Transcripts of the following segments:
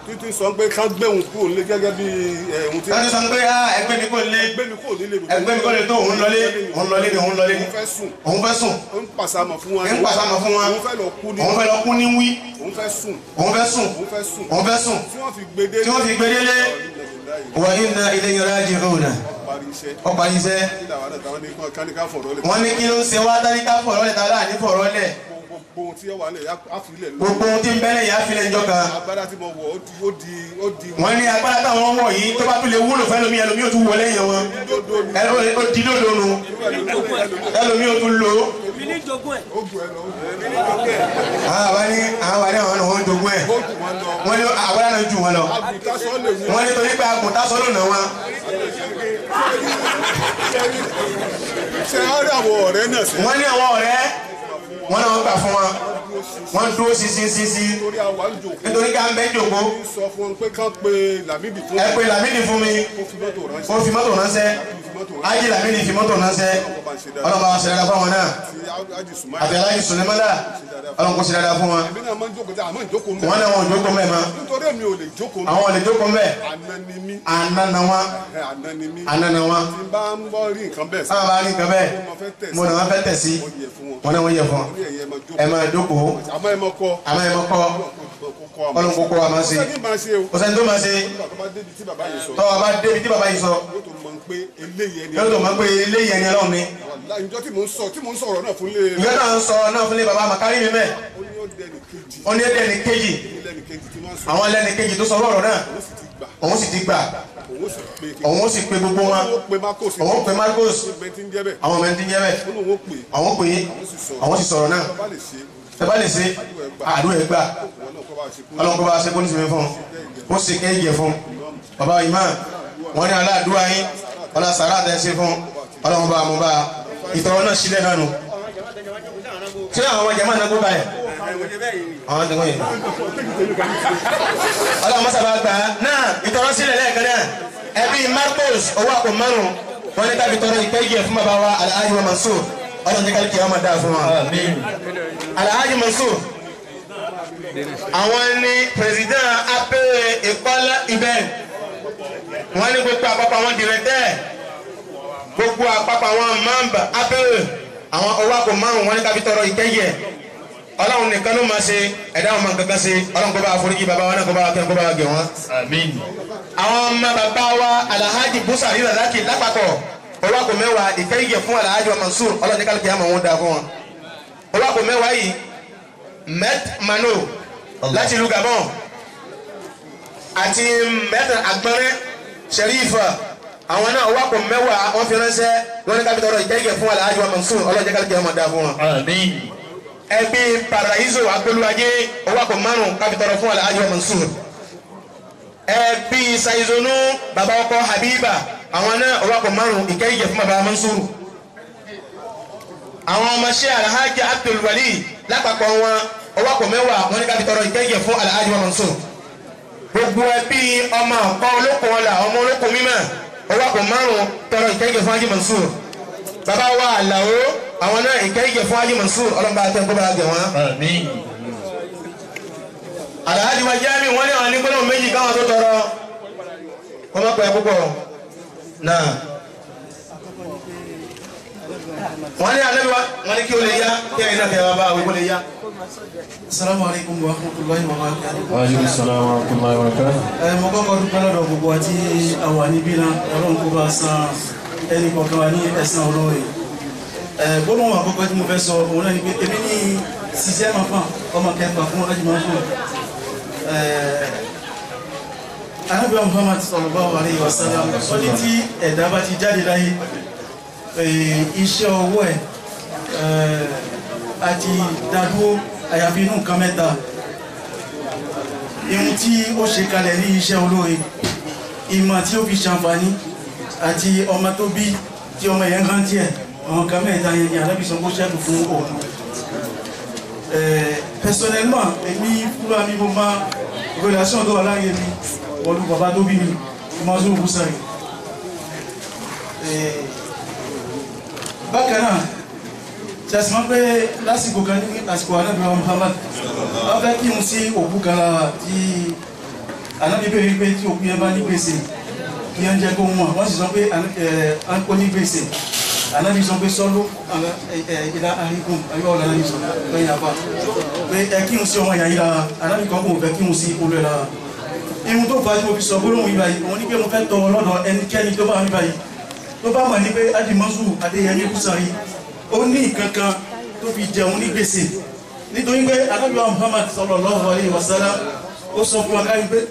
títí sọ pé ká gbé òun kúrò nílé gẹ́gẹ́ bí ẹ̀ òun ti wọ́n ti sọ pé ah, ẹgbẹ́ mi kò lé gbé mi kúrò nílé mi. ẹgbẹ́ mi kò lè tó òun lọlé òun lọlé ni òun lọlé ni òun fẹ́ sùn òun fẹ́ sùn ó ń pàṣàmọ̀ fún wọn. ń pàṣàmọ̀ fún wọn òun fẹ́ lọ kú ní òun fẹ́ lọ kú ní wí òun fẹ́ sùn òun fẹ́ sùn òun fẹ́ sùn òun fẹ́ sùn tí wọ́n fi gbé dé tí wọ́n fi gbé délé wa inna ilayhi raji'un parí iṣẹ́ ó parí iṣẹ́ kí làwọn àdàtà wọn ní kán káníká fọ̀rọ̀ lẹ̀ wọ́n ní kí ló ń ṣe wá táríkà fọ̀rọ̀ lẹ̀ tààrà ní fọ̀rọ̀ lẹ̀ gbogbo ohun tí ó wà lẹ̀ á fi lẹ̀ lọ. gbogbo ohun tí ń bẹ́lẹ̀ yà á fi lẹ̀ jọ kan agbára tí mo wọ̀ ó di ó di ó di wọ́n ní agbára táwọn wọ̀ yìí tó bá tún lè wúlò fẹ́ lómi ẹlòmí ò tún wọlé yẹn wọn ẹlòmí ó di lódò nu ẹlòmí ò tún lò ó. èmi ní jogún ẹ̀. ó gbọ́ ẹ lọ ó gbọ́ ẹ lọ. àwọn àwa ní àwọn àwa ní àwọn ọ̀nà wọn jogún ẹ̀ ó jù wọn lọ. wọ́n ní àgbàlá náà jù wọn lọ àgùntàn sọ lè wú. wọ́n ní torí pé àgùntà sọ́lù náà wọn ṣe á rí àwọn ọ̀rẹ́ náà sí. wọ́n ní àwọn ọ̀rẹ́ wọ́n náà wọ́n gbà fún wọn wọ́n dúró sísí sísí torí àwa ń jòkó. nítorí ká ń bẹ́ jòkó sọ fún wọn pé kán pe Lámìdí fún ẹ pé Lámìdí fún mi kó fi mọ́tò ránṣẹ́. ó fi mọ́tò ránṣẹ́ ájì Lámìdí fi mọ́tò ránṣẹ́ ọlọ́mọ àwọn ṣẹlẹ̀ fún wọn náà ti ájì sùnmọ́. àti aláyé sùnìmọ́lá ọlọ́mọ kò ṣe dáadáa fún wọn èmi náà máa ń jókòó tí àmọ́ ìjókòó mẹ́. wọ́n náà wọn ò jókòó mẹ́ mọ́ nítorí èmi ò lè jókòó mẹ́. àwọn ò lè jókòó mẹ́ àná ni mí. àná na wọn ẹ, àná ni mí. àná na wọn tí n bá ń bọ́ rí nǹkan bẹ́ẹ̀ sí. sábà bá rí nǹkan bẹ́ẹ̀ mo fẹ́ tẹ̀ sí. mo náà wọ́n fẹ́ tẹ̀ sí mo yẹ fún wọn. wọn náà wọ́n yẹ fún mo ní ẹ̀yẹ máa jókòó. ẹ máa jókòó àmọ́ ẹ máa kọ́. àmọ́ ẹ máa kọ́ kọ́ àmọ́. ọlọ́run kókó wa máa ṣe sẹ́ni máa ṣe o. kò sẹ́ni tó máa ṣe nígbà tó bá débi tí bàbá yìí sọ. tọ́wọ́ bá débi tí bàbá yìí sọ yóò tó mọ̀ pé eléyìí ẹni. yóò tó máa pé eléyìí ẹni ọlọ́run ni Wàláhì, ìjọ tí mò ń sọ tí mò ń sọ̀rọ̀ náà fún lé. ìyá náà ń sọ náà fún lé bàbá màkárí mi mẹ́ ó ní ó dẹni kejì. ó ní ẹni kejì lẹ́ni kejì tí wọ́n sọ. àwọn ẹlẹ́ni kejì tó sọ ọ̀rọ̀ náà ó sì ti gbà. òun sì ti gbà òun ó sì pé òun ó sì pe gbogbo wọn ó pe Marcos. òun ó pe Marcos ìgbẹ́ tí ń jẹ́ bẹ́ẹ̀. àwọn ọmọ ẹni tí ń jẹ́ bẹ́ẹ̀ ó lóun ó pè é. àwọn pè é àwọn sì sọ̀rọ̀ náà bàbá lè ṣe ẹ bá lè ṣe àdúrà ẹ gbà wọn náà kọ́ bá ṣe kú. ọlọ́run kó bá ṣe kó ní sinmi fún un ó sì kéèjì fún un bàbá imam wọn ní aláàdúrà yín ọlá sàrà àtẹ ṣe fún ọlọ́run bá mú bá ìtọ́wọ́ náà sílẹ̀ náà nù. ṣé àwọn ọmọ jẹ́mọ́ náà kó báyìí àwọn tó ń yìí. ọlọ́run mọ́sàbá gbà á náà ìtọ́wọ́ sílẹ̀ lẹ́ẹ̀kan náà ẹbí Marcos owó àpò márùn wọn ní káfí tọrọ ìkéèjì fún bàbá wa Alhaji wa Mansur ọlọ́run jẹ́ kálíkì ọmọ dáa fún wa. Alhaji Mansur àwọn ní president apẹ̀rẹ̀ ìkọ́lá ibẹ̀ wọ́n ní gbogbo àpapọ̀ àwọn directeur gbogbo àpapọ̀ àwọn mamba apẹ̀rẹ̀ àwọn owó àpò márùn wọ́n ní káfí tọrọ ìkẹyẹ ọlọ́run nìkan ló máa ṣe ẹ̀dá àwọn máa kankan ṣe ọlọ́run kó bá àforíjì bàbá wa náà kó bá kẹ́ kó bá gẹ̀ wọ́n. àwọn ọmọ bàbá wa alhaji busa rírà láti lápapọ̀ owó àpò mẹ́wàá ìkẹyẹ fún alhaji wa Mansur ọlọ́run ní kálukì àmọ̀ wọn dáa fún wọn owó àpò mẹ́wàá yìí met mano láti ìlú Gabon àti mẹ́tàn agbọ́nrẹ́ sẹ́rífà àwọn náà owó àpò mẹ́wàá wọ́n fi ránṣẹ́ wọ́n ní kápítọ̀rọ̀ ìkẹ́kẹ́ fún Alhaji wa Mansur ọlọ́jẹ́ kálíkẹ́ ọmọ dáa fún wọn. ẹbí Paraiso agbélúwájé owó àpò márùn kápítọ̀rọ̀ fún Alhaji wa Mansur. ẹbí Saizonu bàbá ọkọ Habiba àwọn náà owó àpò márùn ìkẹ́kẹ́ fún bàbá Mansur. àwọn ọmọọṣẹ́ Alhaji Abdul Wali lápapọ̀ wọn owó àpò mẹ́wàá wọn ní kápítọ̀rọ̀ ìkẹ́kẹ́ fún Alhaji wa Mansur gbogbo ẹbí ọmọ ọkọ olókun ọlà ọmọ olókun mímọ́ owó àpò márùn tọrọ ìkẹyìkẹ fún Haji Mansur bàbá wa àlàó àwọn náà ìkẹyìkẹ fún Haji Mansur ọlọmọba àtẹnkọ bá gẹ wọn. Alhaji wa Jami wọn ní àwọn nígbọnà méjì káwọn tó tọrọ wọn má pẹ́ púpọ̀ náà wọn ní alẹ́ wa wọn ní kí o lè yá kí ẹ̀yin náà kẹ́ ẹ wá bá àwọn ìwọlé yá. Assalamu alaikum wa rahmatullahi wa barakatuh. Aleykum salaam wa rahmatulahi wa barakatuh. Ẹ mo kọ́kọ́ dúpẹ́ lọ́dọ̀ gbogbo àti àwa níbí náà ọlọ́run kó bá san ẹnì kọ̀ọ̀kan wa ní ẹ̀san olóore. Ẹ gbólóhùn àkọ́kọ́ tí mo fẹ́ sọ òun náà ni pé èmi ní ṣiṣẹ́ máa fà ọmọ kẹfà fún ọlájú máa fún. Anábìá Muhammad sallallahu alaihi wasallam ó ní tí ẹ̀dá bá ti jáde láyé iṣẹ́ ọwọ́ ẹ̀ àti dádúró àyàfi inú nǹkan mẹ́ta ihun tí ó ṣe kalẹ̀ ní iṣẹ́ olóore ìmọ̀ tí ó fi ṣàǹfààní àti ọmọ tó bí tí ọmọ yẹn kan tiẹ̀ àwọn kan mẹ́ta yẹn ni alábìsàn kó ṣẹ́kù fún òun personnellement èmi fúnra mi mo máa relation tó wà láàrin mi pẹ̀lú bàbá tó bí mi Mansour Busari bákan náà ṣàṣìmọ́ pé lásìkò kan ní àsìkò anábìrán Muhammad wọ́n fẹ́ kí n sí òkú kan lára tí ànábi bẹ́ẹ̀ wípé tí òkú yẹn bá ní gbèsè kí yẹn jẹ́ kó mọ̀ wọ́n sì sọ pé ó ní gbèsè ànábi sọ pé sọ́lú ìlà àríkùn ayọ́ ọ̀la ànábi sọ lẹ́yìn apá pé ẹ kí n sí ọmọ ìyá yìí lára ànábi kan kò fẹ́ kí n sí olú ẹ̀ lára ihun tó fàájú mo fi sọ gbólóhùn yìí báyìí òun ní pé mo fẹ́ tọrọ lọ́dọ̀ ẹnikẹ́ni tó bá mi báyìí tó bá mọ̀ ní pé adimọ́sù adéyẹmí kúsàrí ó ní nǹkan kan tó fi jẹun ní gbèsè nítorí pé alábíwá muhammad sallallahu alaihi wasallam ó sọ fún akáyí pé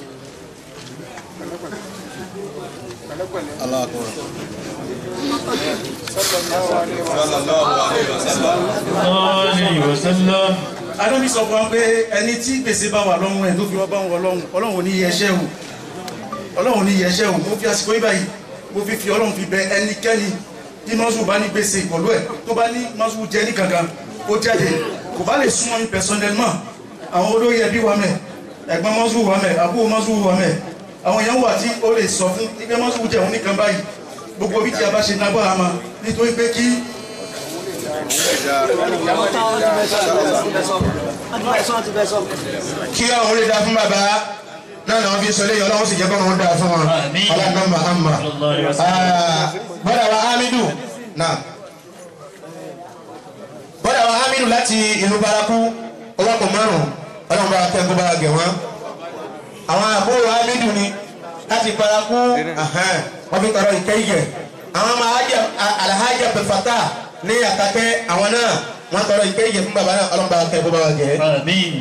Alaihi wasallam. adábí sọ fún wa pé ẹni tí gbèsè bá wà lọ́rùn ẹ̀ tó fi wá bá wọn ọlọ́run ọlọ́run ní yẹṣẹ́ o ọlọ́run ní yẹṣẹ́ o mo fi àsìkò yí báyìí mo fi fi ọlọ́run fi bẹ ẹnikẹ́ni tí mọ́sù bá ní gbèsè pẹ̀lú ẹ̀ tó bá ní mọ́sù jẹ́ ní kankan ó jáde kò bá lè súnmọ́ mi personnellement àwọn olóyè ẹbí wa mẹ́ ẹ̀gbọ́n mọ́sù wa mẹ́ àbúrò mọ́sù wa mẹ́ àwọn èèyàn wà tí ó lè sọ fún ibẹ̀ mọ́sù jẹ́ òun nìkan báyìí gbogbo bí tí a bá ṣe nágbára ma nítorí pé kí kí ọ̀hún lè dá fún bàbá náà làwọn fi sọ lẹ́yìn ọlọ́run sì jẹ́ kọ́ ọ̀hún dá fún wọn Àmín. ọlọ́run mahama Sallallahu alaihi wasallam. bọ́dà wa hamidu náà bọ́dà wa hamidu láti ìlú baraku ọlọ́pọ̀ márùn-ún ọlọ́run bá kẹ́ kó bá gẹ̀ wọ́n àwọn àbúrò hamidu ni láti baraku ahẹ́n, wọ́n fi tọrọ ìkẹ́yẹ àwọn ọmọ ajá alhaji abdulfata ní àtàkẹ́ àwọn náà wọ́n tọrọ ìkẹ́yẹ fún bàbá náà ọlọ́run bá kẹ́ kó bá gẹ̀ Àmín.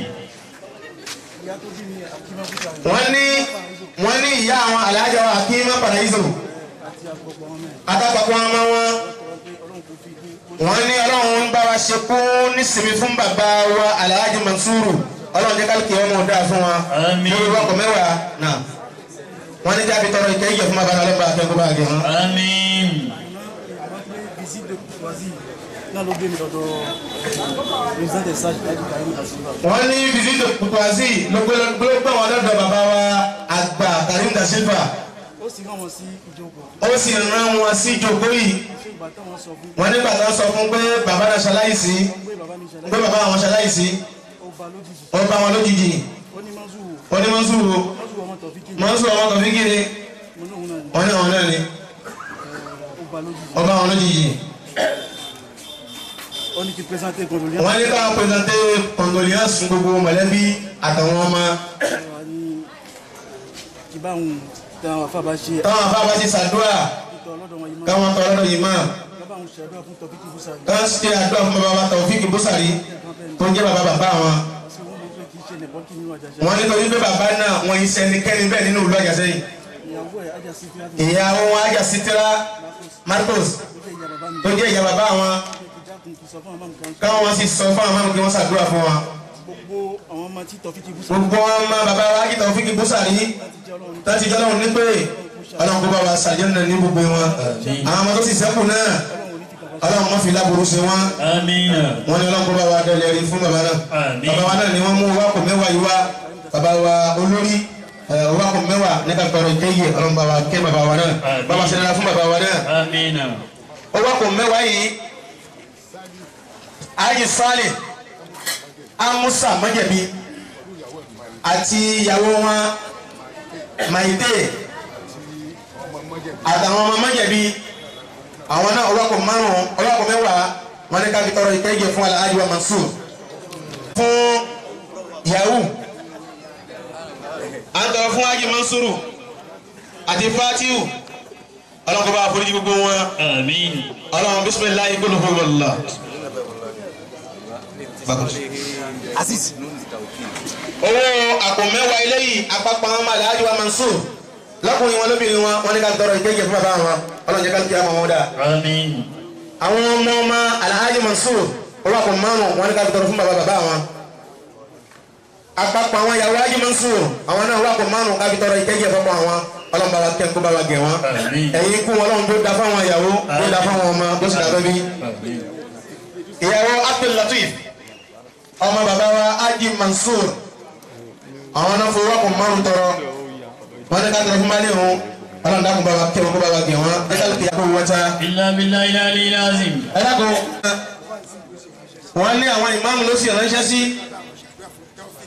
wọ́n ní wọ́n ní ìyá àwọn alájà wa kí má padà yìí sọ̀rọ̀ atakọ̀kọ̀ ọmọ wọn wọ́n ní ọlọ́run ń bá wa ṣe kú nísìmí fún bàbá wa aláàjì Mansuru ọlọ́run jẹ́ kálukì ọmọ ọ̀dà fún wa Àmín. lórí wọ́kọ̀ mẹ́wàá náà wọ́n ní jáde tọrọ ìkẹ́ ìjẹ fún bàbá náà ọlọ́ba akẹ́kọ̀ọ́ bá gẹ̀ wọ́n. Àmín. visite de courtoisie náà ló gbé mi lọ́dọ̀ président des sages láti kàrí da silva wọ́n ní visite pupazi ló gbé ló gbé wọn lọ́dọ̀ bàbá wa àgbà Karim da Silva ó sì rán wọn sí ìjókòó ó sì rán wọn sí ìjókòó yìí ṣé ìgbà táwọn sọ fún wọ́n nígbà tó sọ fún pé bàbá náà ṣaláìsí pé bàbá mi ṣẹlẹ̀ pé bàbá àwọn ṣaláìsí ó ba lójijì wọ́n bá wọn lójijì ó ní mọ́sù wọ́n ní Mansuru mọ́sù ọmọ tọ̀fíkì Mansuru ọmọ kan fi kiri mo ní òun náà ni wọ́n ní àwọn náà ni ó ba lójijì wọ́n bá wọn lójijì ó ní kí présenté condoléance wọ́n ní káwọn pèsèntè condolence fún gbogbo mọ̀lẹ́bí àtàwọn ọmọ wa ní kí báwọn táwọn afábá ṣe táwọn afábá ti ṣàdúrà àtúntò ọlọ́dọ̀ wọn yìí máa káwọn tọrọ lọ́dọ̀ yìí máa báwọn ṣe àdúrà fún tọ̀fíkì fúsàrí káwọn sì ṣe àdúrà fún bàbá wa Taofik Busari tó ń jẹ́ bàbá bàbá wọn sí wọn mọ̀ pé kì í ṣe nìbọn kí nínú àjàṣe wọ́n ní torí pé bàbá náà wọ́n yìí sẹ́nikẹ́ni bẹ́ẹ̀ nínú ìlú Àjàṣẹ́yìn ìyàwó ẹ̀ ajá sí fi láti ìyàwó wọn Ajá Sitira Marcos ó jẹ́ ìyá bàbá mi tó jẹ́ ìyá bàbá wọn kí dákun kí sọ fún àwọn máa káwọn sì sọ fún àwọn kí wọ́n ṣàdúrà fún wọn gbogbo àwọn ọmọ tí tọ̀fíkì fúsàrí gbogbo ọmọ bàbá wa Ajá Taofik Busari láti jẹ́ ọlọ́run láti jẹ́ ọlọ́run ní pé ọlọ́run kó bá wa ṣàjẹ́ náà ní gbogbo wọn àwọn ọmọ tó sì sẹ́kù náà ọlọ́run má fi láburú ṣe wọn Àmín. wọn ní ọlọ́run kó bá wa dẹ́lẹ̀ rí fún bàbá náà Àmín. bàbá wa náà ni wọ́n mú wákò mẹ́wàá yìí wá bàbá wa olórí ẹ̀, wákò mẹ́wàá nípa tọrọ ìkéyè ọlọ́run bá wa ké bàbá wa náà Àmín. bàbá ṣe dára fún bàbá wa náà Àmín. ó wákò mẹ́wàá yìí ayé sálẹ̀ amusa mọ́jẹ̀bi àti ìyàwó wọn maide àtàwọn ọmọ mọ́jẹ̀bi àwọn náà ọlọ́kọ̀ márùn-ún ọlọ́kọ̀ mẹ́wàá wọn ní ká fi tọrọ ìkẹ́jẹ fún Alhaji wa Mansur fún yahoo à ń tọrọ fún Haji Mansuru àti Fatiu ọlọ́kọ̀ bá foríjì gbogbo wọn Àmín. ọlọ́run bisimilayi kúlù fún wàllá. owó àpò mẹ́wàá eléyìí àpapọ̀ àwọn ọmọ Alhaji wa Mansur lọ́kùnrin wọn lóbìnrin wọn wọn ní ká tọrọ ìkẹ́jẹ fún bàbá wọn ọlọ́run jẹ́ ká kí á mọ̀ wọn dáa Àmín. àwọn ọmọ ọmọ Alhaji Mansur owó àpò márùn wọn ní ká tọrọ fún bàbá bàbá wọn àpapọ̀ àwọn ìyàwó Alhaji Mansur àwọn náà owó àpò márùn ká fi tọrọ ìkẹ́jẹ fọ́pọ̀ àwọn ọlọ́run bá wa kẹ́ kó bá wa gẹ̀ wọn Àmín. ẹ̀yin kú ọlọ́run tó da fáwọn ìyàwó tó da fáwọn ọmọ tó sì dàbẹ́ bí Àmín. ìyàwó Abdul Latif ọmọ bàbá wa Haji Mansur àwọn náà fowó àpò márùn tọrọ wọn ní ká tọrọ fún báyìí òun ọlọ́run dákun bá wa kẹ́ wọn kó bá wa gẹ̀ wọn ẹ ká lè kí àpò wọn ta Illa billahi al-aliyyil azim. ẹ dákun wọn ní àwọn ìmáàmù ló sì ránṣẹ́ sí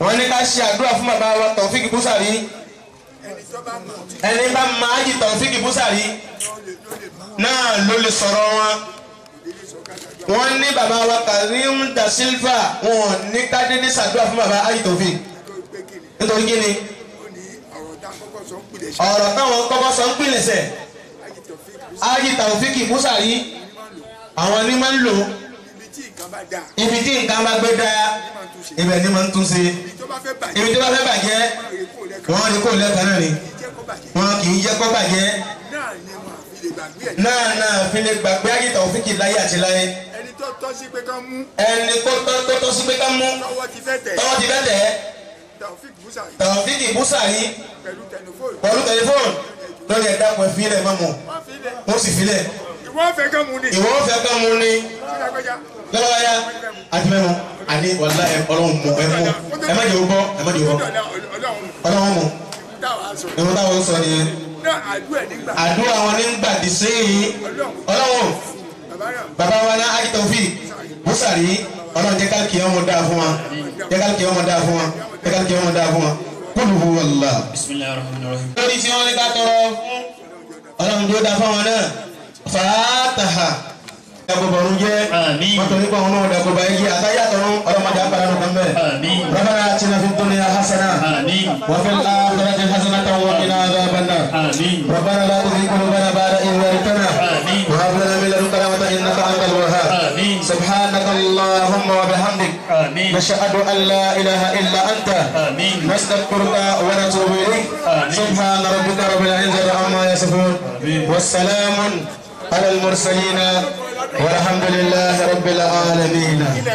wọ́n ní ká ṣe àdúrà fún bàbá wa Taofik Busari ẹni tó bá mọ̀ tí ẹni bá máa jì Taofik Busari náà ló lè sọ̀rọ̀ wọn wọ́n ní bàbá wa Karim da Silva wọn ò ní ká dédé ṣàdúrà fún bàbá Haji Taofik tó gbé kiri nítorí kí ni ó ní ọ̀rọ̀ tá a kọ́kọ́ sọ ń pìlẹ̀ ṣe ọ̀rọ̀ táwọn kọ́kọ́ sọ ń pìlẹ̀sẹ̀ àjìtọ̀ fíìkì Haji Taofik Busari àwọn ní máa ń lò ibi tí nǹkan bá dáa ibi tí nǹkan bá gbé dáa máa tún ṣe ibẹ̀ ni máa ń tún ṣe ibi tó bá fẹ́ bàjẹ́ ibi tó bá fẹ́ bàjẹ́ máa rí kó lẹ́kọ̀ọ́ wọ́n ní kò lẹ́ẹ̀kan náà ni jẹ́ kó bàjẹ́ wọn kì í jẹ́ kó bàjẹ́ náà ni wọn àfi lè gbàgbé ẹ̀ náà náà fi lè gbàgbé Haji Taofik láyé àti láyé ẹni tó tọ́ sí pé ká mú ẹni tó tọ́ tó tọ́ sí pé ká mú tọwọ́ ti fẹ́ tẹ̀ tọ́wọ́ ti fẹ́ tẹ̀ ẹ́ Taofik Busari Taofik Busari pẹ̀lú tẹlifóònù pẹ̀lú tẹlifóònù lórí ẹ̀dá pẹ̀ fílẹ̀ má mọ̀ wọ́n fi lẹ̀ wọ́n sì fílẹ̀ ìwọ́n fẹ́ ká mú ni ìwọ fẹ́ ká mú ni sílágbẹ́já lọ́wọ́yá àti mẹ́mu àní wàlá ẹ ọlọ́run mú ẹ mú ẹ má jẹ́ o gbọ́ ẹ má jẹ́ o gbọ́ ọlọ́run ọlọ́run mú táwa sọ ìwọ táwọn sọ nìyẹn náà àdúrà nígbà àdúrà wọn ní gbàdí sẹ́yìn ọlọ́run bàbá náà bàbá wa ní Haji Taofik Busari ọlọ́run jẹ́ káàkiri ọmọ dáa fún wa jẹ́ káàkiri ọmọ dáa fún wa jẹ́ káàkiri ọmọ dáa fún wa kúlù hu wàllá. bisimilahi rahman rahim. lórí tí wọ́n ní ká tọrọ fún ọlọ́run tó dáa fáwọn náà fàátàhà ẹ̀kọ́bọ̀rún jẹ́ Àmín. wọ́n torí pé àwọn náà dẹ̀kọ́ bá yẹ àtàyàtọ̀rún ọlọ́mọdé àpàdánù kan bẹ́ẹ̀. Àmín. ربنا آتنا في الدنيا حسنة آمين. وفي الآخرة حسنة وقنا عذاب النار آمين. ربنا لا تزغ قلوبنا بعد إذ هديتنا آمين. وهب لنا من لدنك رحمة إنك أنت الوهاب آمين. سبحانك اللهم وبحمدك آمين. نشهد أن لا إله إلا أنت آمين. نستغفرك ونتوب إليك آمين. سبحان ربك رب العزة عما يصفون والسلام على المرسلين والحمد لله رب العالمين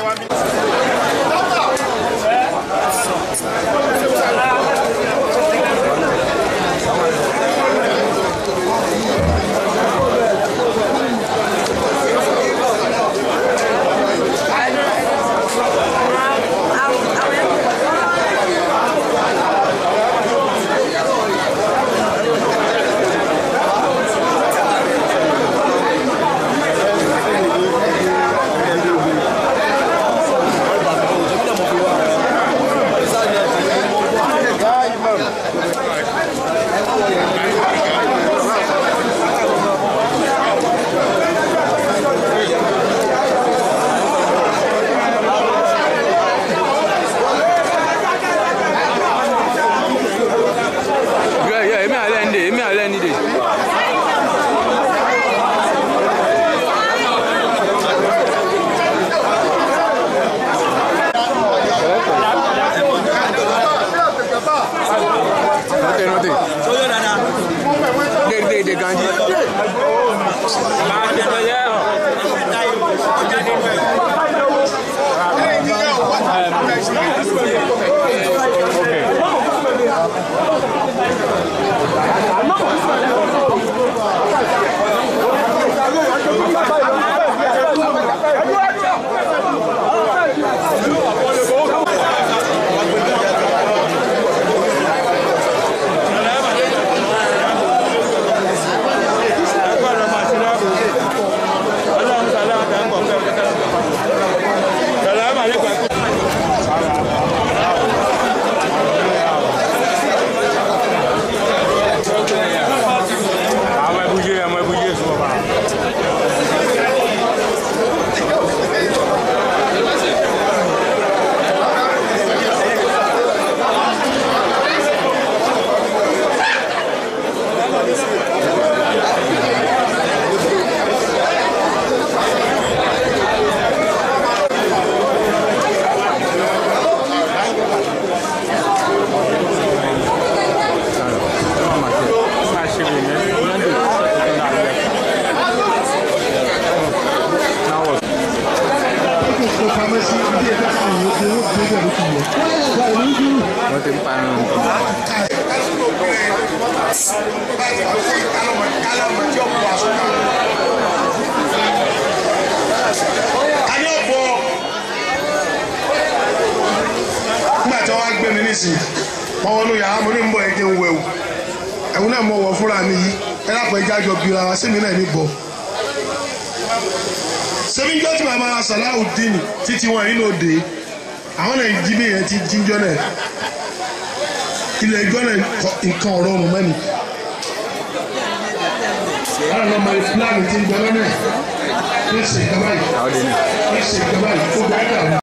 Yeah, yeah, èmi àlẹ́ ń dè, èmi àlẹ́ ń dè. Note, note. De, de, de Gandhi. Àwọn ẹbúyé, àwọn ẹbúyé sọ ọba. Máa ṣe lè yẹn, Monday, Saturday, Now what? Wọ́n ti ń pa ẹran nǹkan. a ní ọ̀pọ̀ nígbà tí wọ́n wá gbé mi nísìnyí wọ́n wọnú yàrá mo ní ń bọ̀ ẹ jẹ́ ń wẹ̀wù ẹ̀wù náà mo wọ̀ fúnra mi yìí ẹ lápò ẹja jọ bira wa sẹ́mi náà ní bọ̀ sẹ́mi jọ́ tí màmá Salaudeen títí wọn nínú òde àwọn náà jí bí yẹn ti jíjọ́ náà ilẹ̀ ẹjọ́ náà kọ- nǹkan ọ̀rọ̀ ọ̀rùn mẹ́ni. àwọn ọmọ ìfúlàní ti ń gbẹ lọ́nà ẹ̀ ń ṣe ìjọba yìí Tahu dia ni. ń ṣe ìjọba yìí ó gbà dà